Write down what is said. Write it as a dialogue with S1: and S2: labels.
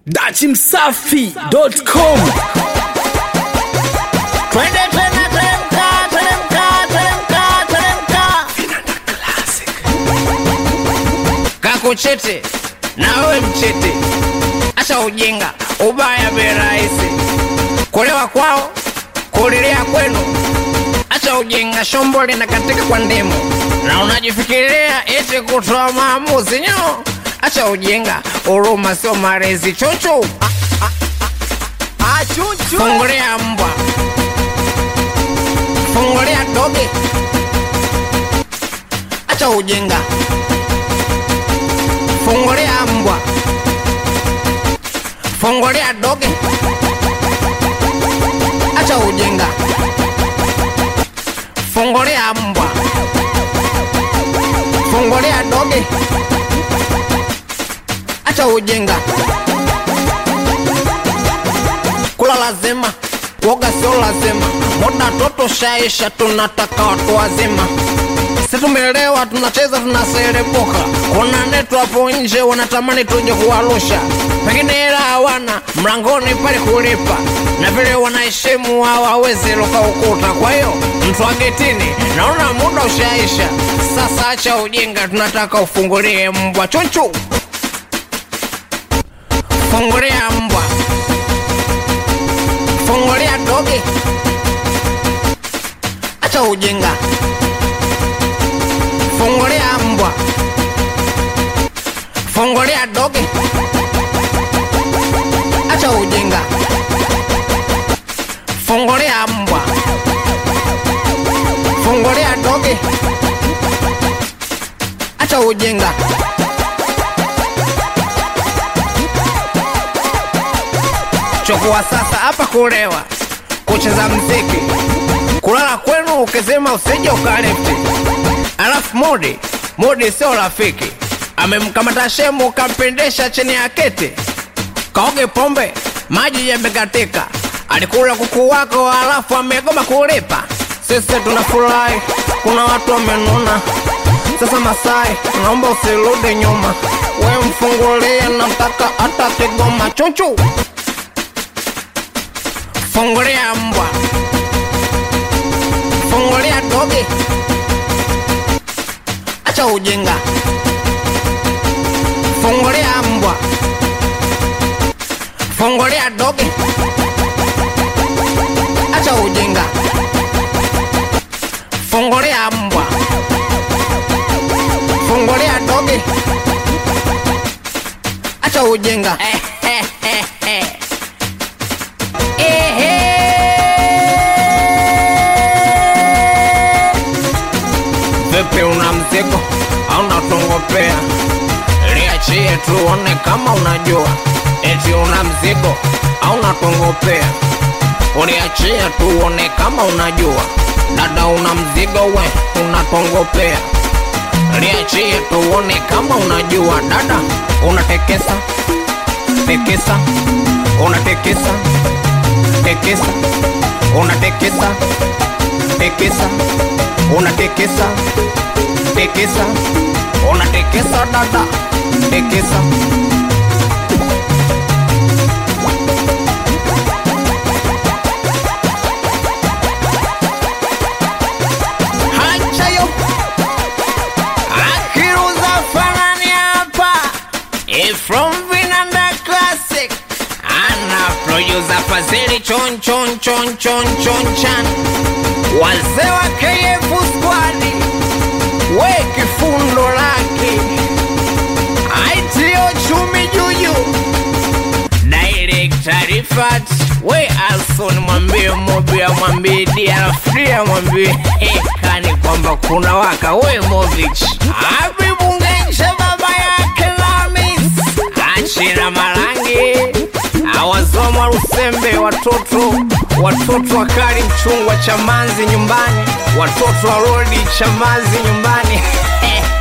S1: dachimsafi.com
S2: Twende tena teremka, teremka, teremka, teremka. Kakuchete na wewe mchete, acha ujinga, ubaya bei rahisi. Kulewa kwao, kulilea kwenu, acha ujinga, shombo linakatika kwa ndimu, na unajifikiria eti kutoa maamuzi nyo. Acha ujinga, huruma sio malezi. Chuchu, fungulia mbwa fungulia doge, acha ujinga, fungulia mbwa, fungulia doge, acha ujinga, fungulia mbwa, fungulia doge, acha ujinga, kula lazima woga sio lazima, muda toto shaisha, tunataka watu wazima. Si tumelewa, tunacheza, tunaserebuka. Kuna netu hapo nje wanatamani tuje kuwarusha, pengine hela hawana, mlangoni pale kulipa, na vile wanaheshimu hawawezi luka ukuta. Kwa hiyo mtu wa getini, naona muda ushaisha. Sasa acha ujinga, tunataka ufungulie mbwa chuchu, fungulia mbwa fungulia doge, acha ujinga, fungulia mbwa, fungulia doge, acha ujinga, fungulia mbwa, fungulia doge, acha ujinga. chukua sasa hapa kulewa, kucheza mziki, kulala kwenu ukisema usije ukalefti. Alafu Mudi, Mudi sio rafiki, amemkamata shemu ukampendesha chini ya keti, kaoge pombe, maji yamekatika, alikula kuku wako alafu amegoma kulipa. Sisi tunafurahi, kuna watu wamenuna. Sasa Masai, naomba usirudi nyuma, we mfungulie, nataka hata Kigoma chuchu fungulia mbwa, fungulia doge, acha ujinga, fungulia mbwa, fungulia doge, acha ujinga, fungulia mbwa, fungulia doge, acha ujinga. Vipi, una mzigo au unatongopea? Liachie tuone kama unajua. Eti una mzigo au unatongopea? Uliachie tuone kama unajua. Dada, una mzigo we, unatongopea. Liachie tuone kama unajua. Dada, unatekesa tekesa, unatekesa tekesa, unatekesa tekesa unatekesa tekesa unatekesa dada tekesa hachayo akiruza fanani hapa Eh, from vinanda classic ana producer fazili chon chon chon chon chon chan wazee wa KF squad we kifundo lake aitio chumi juju director Rifat we Alson mwambie Mobia mwambie Diarafria mwambie Hekani kwamba kuna waka we Movich Abibungenche baba yake Lamis Achira Marangi awazoma Rusembe watoto watoto wakali mchungwa Chamanzi nyumbani watoto wa rodi Chamazi nyumbani